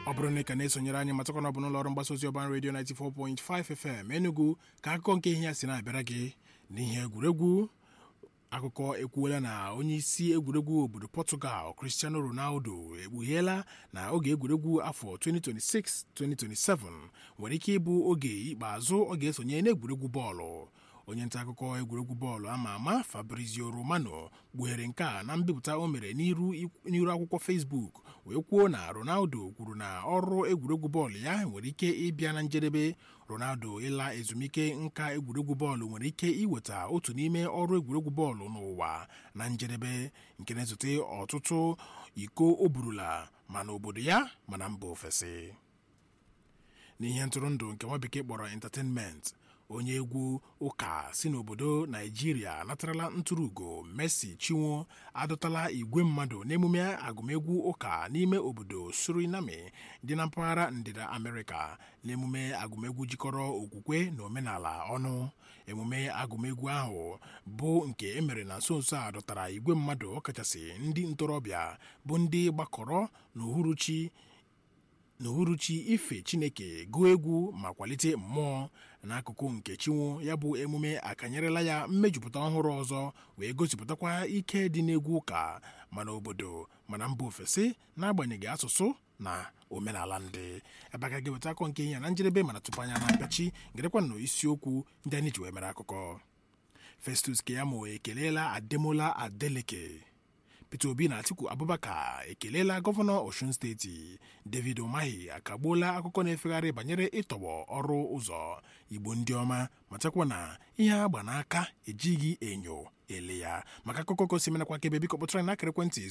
ọ bụrụ na ị ka na-esonyere anyị matakwana ọ bụ n'ụlọ ọrụ mgbasa ozi ọban redio 94.5 FM Enugu ka akụkọ nke ihe ya si na-abịara gị n'ihe egwuregwu akụkọ ekwuola na onye isi egwuregwu obodo Portugal Cristiano Ronaldo ekpugheela na oge egwuregwu afọ 2026-2027 nwere ike ịbụ oge ikpeazụ ọ ga-esonye n'egwuregwu bọọlụ onye nta akụkọ egwuregwu bọọlụ ama ama Fabrizio Romano kpughere nke a na mbipụta o mere n'iru akwụkwọ Facebook wee kwuo na Ronaldo kwuru na ọrụ egwuregwu bọọlụ ya nwere ike ịbịa na njedebe Ronaldo ịla ezumike nka egwuregwu bọọlụ nwere ike iweta otu n'ime ọrụ egwuregwu bọọlụ n'ụwa na njedebe nke na-esote ọtụtụ iko o burula ma n'obodo ya ma na mba ofesi n'ihe ntụrụndụ nke nwa bekee kpọrọ entertainment onye egwu ụka si n'obodo naijiria natarala ntụrụugo Mercy Chinwo adọtala igwe mmadụ n'emume agụmegwu ụka n'ime obodo Suriname dị na mpaghara ndịda Amerịka n'emume agụmegwu jikọrọ okwukwe na omenala ọnụ emume agụmegwu ahụ bụ nke emere na nso nso a dọtara igwe mmadụ ọkachasị ndị ntorobịa bụ ndị gbakọrọ n'uhuruchi n'uhuruchi ife chineke gụọ egwu ma kwalite mmụọ n'akụkụ nke chinwo ya bụ emume akanyerela ya mmejupụta ọhụrụ ọzọ wee gosipụtakwa ike dị n'egwu ụka mana obodo mana mba ofesi n'agbanyeghị asụsụ na omenala ndị ebe aka ga-eweta akọ nke ihe na njedebe mana tupu anya na mpechi gerekwa na isiokwu ndị anyị ji wee mere akụkọ Festus Keyamo ekeleela Ademola Adeleke Peter Obi na Atiku Abubakar ekeleela gọvanọ Osun steeti David Umahi akagbuola akụkọ na-efegharị banyere ịtọgbọ ọrụ ụzọ Igbo ndị ọma matakwa na ihe agba n'aka ejighị enyo ele ya maka akụkọ gosi menakwa kebe biko kpọtara na akara ekwentị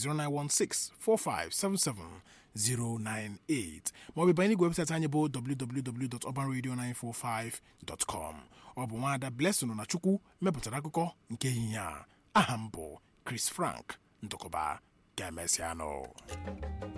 09164577098 maọbụ banye n'igwe webụsaịtị anyị bụ www.urbanradio945.com ọ bụ nwaada Blessing na Chukwu mepụtara akụkọ nke ehihie a aha m bụ Chris Frank ndụkọba ga-emesịanụ